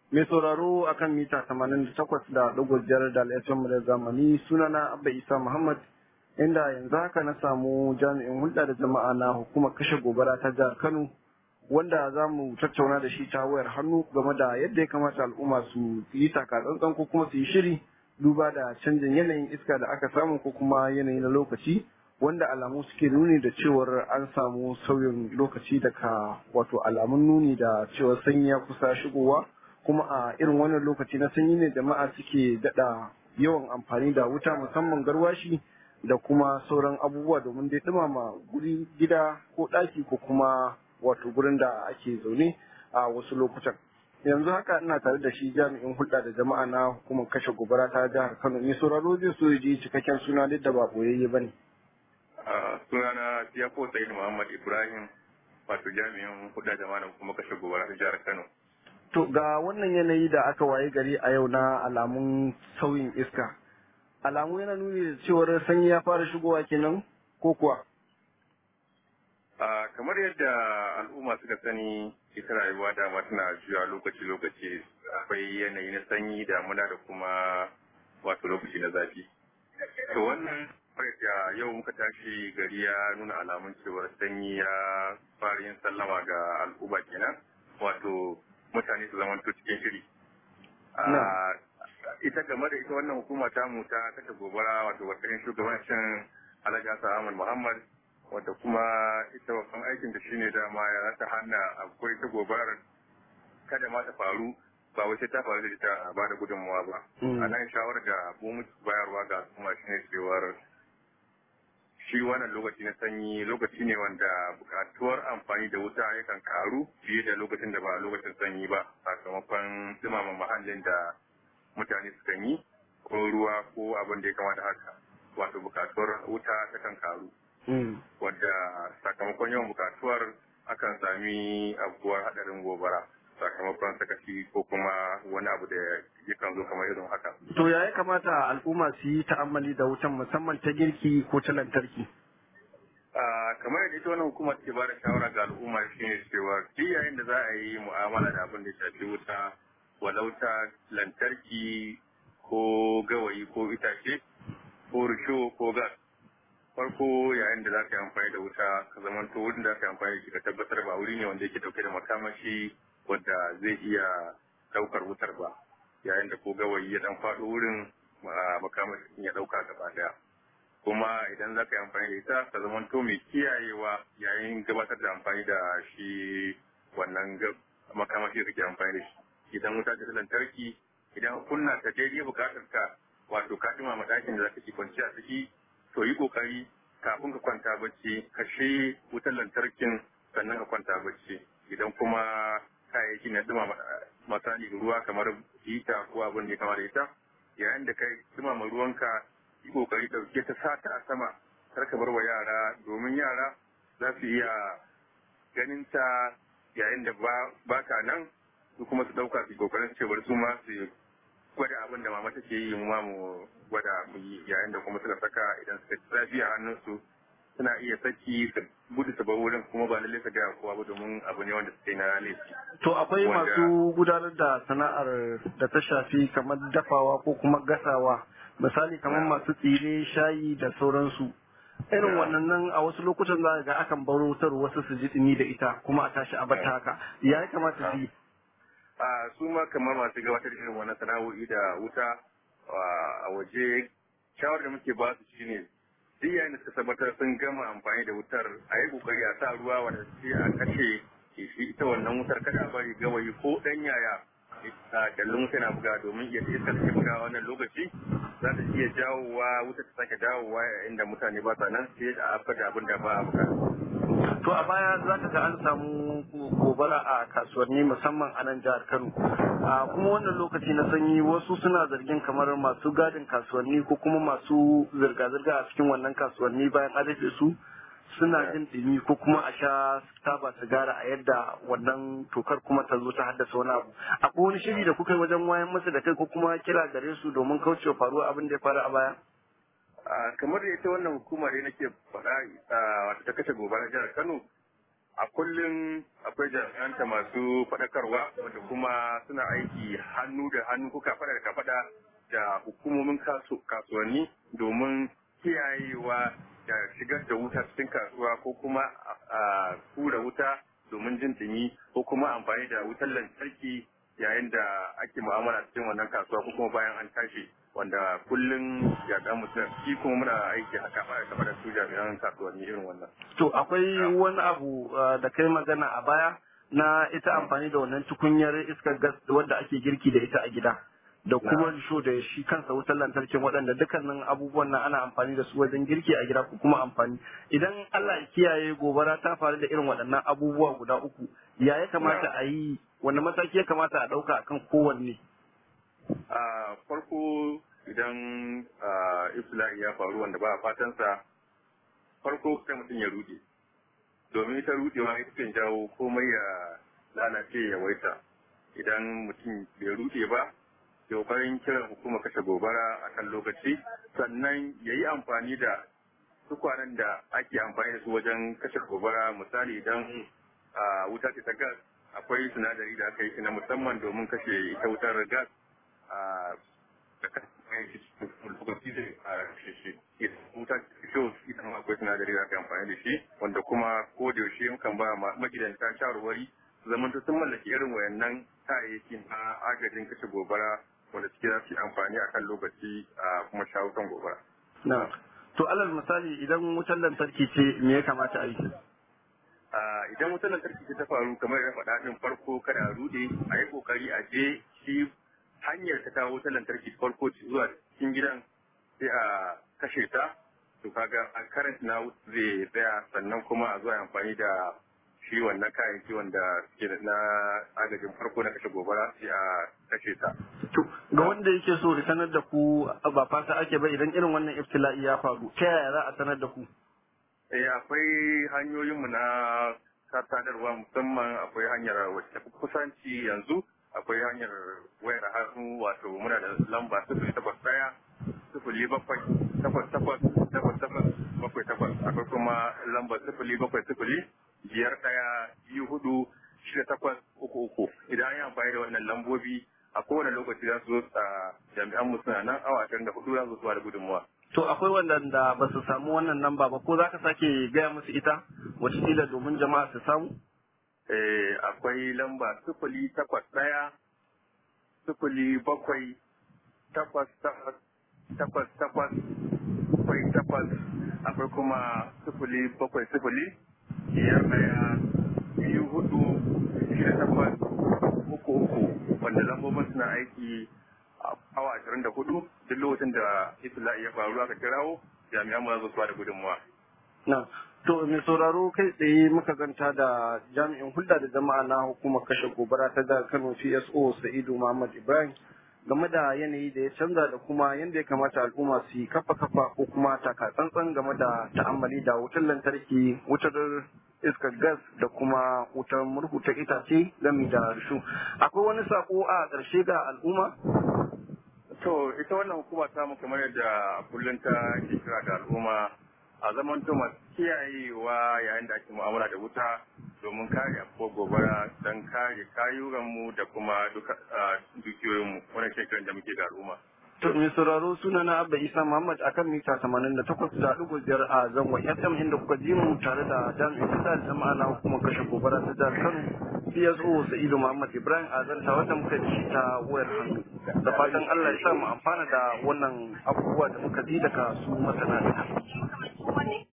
Mai sauraro akan mita 88 da ɗigo biyar da al'adun da zamani sunana Abba Isa Muhammad inda yanzu haka na samu jami'in hulɗa da jama'a na hukumar kashe gobara ta jihar Kano wanda za mu tattauna da shi ta wayar hannu game da yadda ya kamata al'umma su yi taka tsantsan ko kuma su yi shiri duba da canjin yanayin iska da aka samu ko kuma yanayi na lokaci wanda alamu suke nuni da cewar an samu sauyin lokaci daga wato alamun nuni da cewar sanyi ya kusa shigowa kuma a irin wannan lokaci na sanyi ne jama'a suke daɗa yawan amfani da wuta musamman garwashi da kuma sauran abubuwa domin dai ɗumama guri gida ko ɗaki ko kuma wato gurin da ake zaune a wasu lokutan yanzu haka ina tare da shi jami'in hulɗa da jama'a na hukumar kashe gobara ta jihar kano ne sauraro zai so ji cikakken suna duk da ba boyayye ba ne. sunana siyafo sayid muhammad ibrahim wato jami'in hulɗa jama'a na hukumar kashe gobara ta jihar kano. to ga wannan yanayi da aka waye gari a yau na alamun sauyin iska alamu yana nuni da cewar sanyi ya fara shigowa kenan ko kuwa. kamar yadda al'umma suka sani ita rayuwa dama tana juya lokaci-lokaci akwai yanayi na sanyi damuna da kuma wato lokaci na zafi to wannan da yau muka tashi gari ya nuna alamun cewar sanyi ya fara yin sallama ga al'umma kenan wato mutane su zama cikin shiri ita game da ita wannan hukuma ta mu ta kashe gobara wato wata shugabancin alhaji hassan ahmad muhammad wadda kuma ita babban aikin da shine dama ya ta hana akwai ta gobarar kada ma ta faru ba wai sai ta faru da ita ba da gudunmawa ba a nan shawarar da mu bayarwa ga kuma shine cewar shi wannan lokaci na sanyi lokaci ne wanda bukatuwar amfani da wuta yakan karu fiye da lokacin da ba lokacin sanyi ba sakamakon dumama muhallin da mutane sukan yi ko ruwa ko abin da ya kamata haka wato bukatuwar wuta takan karu wadda sakamakon yawan bukatuwar akan sami abubuwar hadarin gobara sakamakon sakaci ko kuma wani abu da yakan zo kamar irin haka. To ya ya kamata al'umma su yi ta'ammali da wutan musamman ta girki ko ta lantarki? kamar yadda ita wannan hukuma take bada shawara ga al'umma shine cewa duk yayin da za a yi mu'amala da abin da shafi wuta walau ta lantarki ko gawayi ko itace ko risho ko gas farko yayin da za ka yi amfani da wuta ka zama to wurin da ka yi amfani da shi ka tabbatar ba wuri ne wanda yake dauke da makamashi wadda zai iya daukar wutar ba yayin da ko gawayi ya dan faɗo wurin makamashin ya dauka gaba daya kuma idan za ka yi amfani da ita ka zama to mai kiyayewa yayin gabatar da amfani da shi wannan makamashi da kake amfani da shi idan wuta ta lantarki idan kunna ta daidai bukatar ka wato ka ɗumama ɗakin da za ka ci kwanciya ciki to yi kokari kafin ka kwanta bacci kashe wutar lantarkin sannan ka kwanta bacci idan kuma kayayyaki na dumama misali ruwa kamar hita ko abin da ya kama da ita yayin da kai dumama ruwanka yi kokari dauke ta sata a sama kar ka bar wa yara domin yara za su iya ganin ta yayin da ba ka nan su kuma su dauka su kokarin cewar su ma su gwada abin da mama take yi mu ma mu gwada mu yi yayin da kuma suka saka idan suka ci zafi a hannunsu suna iya saki su gudu su bar wurin kuma ba lallai su gaya kowa ba domin abu ne wanda suke na laifi. To akwai masu gudanar da sana'ar da ta shafi kamar dafawa ko kuma gasawa misali kamar masu tsire shayi da sauransu. irin wannan nan a wasu lokutan za ga akan baro wutar wasu su ji dumi da ita kuma a tashi a bata haka ya kamata su yi a su ma kamar masu gabatar irin wannan sana'o'i da wuta a waje shawar da muke ba su shine duk yayin da suka tabbatar sun gama amfani da wutar a yi kokari a sa ruwa wanda sai a kashe shi ita wannan wutar kada a bari gawayi ko dan yaya a dallin wuta na buga domin iya iska da ke buga wannan lokaci za ta iya jawowa wuta ta sake dawowa yayin da mutane ba sa nan sai a afka da abin da ba a bukata. To a baya za ka ga an samu gobara a kasuwanni musamman a nan jihar Kano. A kuma wannan lokaci na sanyi wasu suna zargin kamar masu gadin kasuwanni ko kuma masu zirga-zirga a cikin wannan kasuwanni bayan an rufe su suna jin ɗumi ko kuma a sha taba sigara a yadda wannan tokar kuma ta zo ta haddasa wani abu. Akwai wani shiri da kuka yi wajen wayan masa da kai ko kuma kira gare su domin kaucewa faruwa abin da ya faru a baya? kamar da ita wannan hukuma da nake faɗa wata ta kashe gobara jihar Kano a kullum akwai jami'anta masu faɗakarwa wanda kuma suna aiki hannu da hannu ko kafaɗa da kafaɗa da hukumomin kasuwanni domin kiyayewa da shigar da wuta cikin kasuwa ko kuma a tura wuta domin jin ɗumi ko kuma amfani da wutar lantarki yayin da ake mu'amala cikin wannan kasuwa ko kuma bayan an tashi wanda kullum jami'an mutum shi kuma muna aiki haka ba da da su jami'an kasuwanni irin wannan. To akwai wani abu da kai magana a baya na ita amfani da wannan tukunyar iskar gas wadda ake girki da ita a gida. Da kuma risho da shi kansa wutar lantarkin waɗanda dukkanin abubuwan nan ana amfani da su wajen girki a gida ko kuma amfani. Idan Allah ya kiyaye gobara ta faru da irin waɗannan abubuwa guda uku, ya ya kamata a yi wani mataki ya kamata a ɗauka akan kowanne? a farko idan ifla'i ya faru wanda ba a fatansa farko sai mutum ya rude domin ita rudewa ita kan jawo komai ya lalace ya waita idan mutum bai rude ba ya kokarin kiran hukumar kashe gobara a kan lokaci sannan ya yi amfani da tukwanen da ake amfani da su wajen kashe gobara misali idan wuta ce ta gas akwai sinadari da aka yi shi na musamman domin kashe ita wutar gas da kan lokaci da a shi wuta fito ita ma akwai sinadari da aka amfani da shi wanda kuma ko da yaushe mukan ba magidanta shawarwari zaman sun mallaki irin wayannan kayayyaki na agajin kashe gobara wanda suke za su yi amfani akan lokaci a kuma shawo kan gobara. Na. To alal misali idan wutar lantarki ce me ya kamata a yi? Idan wutar lantarki ce ta faru kamar da faɗa ɗin farko kada a rude a yi ƙoƙari a je shi hanyar ta kawo wutar lantarki farko zuwa cikin gidan sai a kashe ta to kaga a karanta na zai tsaya sannan kuma a zuwa amfani da shi wannan kayayyaki wanda suke na agajin farko na kashe gobara sai a kashe ta. To ga wanda yake so da sanar da ku ba fata ake ba idan irin wannan iftila'i ya faru ta yaya za a sanar da ku? Eh akwai hanyoyinmu na sadarwa musamman akwai hanyar wacce kusanci yanzu akwai hanyar wayar hannu wato muna da lamba sifili takwas ɗaya sifili bakwai takwas takwas takwas takwas bakwai takwas akwai kuma lamba sifili bakwai sifili biyar ɗaya biyu hudu shida takwas uku uku idan an yi amfani da wannan lambobi a kowane lokaci za su zo a jami'an mu suna nan awa ashirin da hudu za su zuwa da gudunmuwa. To akwai wanda ba su samu wannan lamba ba ko za ka sake gaya musu ita wataƙila domin jama'a su samu? Eh, akwai lamba sifili takwas ɗaya sifili bakwai takwas takwas takwas takwas bakwai takwas akwai kuma sifili bakwai sifili biyar ɗaya biyu hudu shida takwas uku uku wanda lambobin suna aiki a awa ashirin da hudu duk lokacin da itila'i ya faru aka kirawo jami'an mu za su da gudunmuwa. Na, to mai sauraro kai tsaye muka ganta da jami'in hulɗa da jama'a na hukumar kashe gobara ta jihar Kano CSO Sa'idu Muhammad Ibrahim game da yanayi da ya canza da kuma yadda ya kamata al'umma su yi kafa kafa ko kuma taka tsantsan game da ta'ammali da wutar lantarki wutar iskar gas da kuma wutar murhu ta itace gami da rishu akwai wani sako a ƙarshe ga al'umma To ita wannan hukuma ta mu kamar yadda kullum ta ke kira ga al'umma a zaman to masu kiyayewa yayin da ake mu'amala da wuta domin kare abubuwa gobara don kare kayuranmu da kuma dukiyoyinmu wannan shekarun da muke ga al'umma. To mai sauraro suna na Abba Isa Muhammad akan mita 88 da ɗigo biyar a zangon FM inda kuka ji mu tare da jami'in kusa da jama'a na hukumar kashe gobara ta jihar Kano CSO Sa'idu Muhammad Ibrahim a zanta wanda muka ji ta wayar hannu. Da fatan Allah ya sa mu amfana da wannan abubuwa da muka ji daga su masana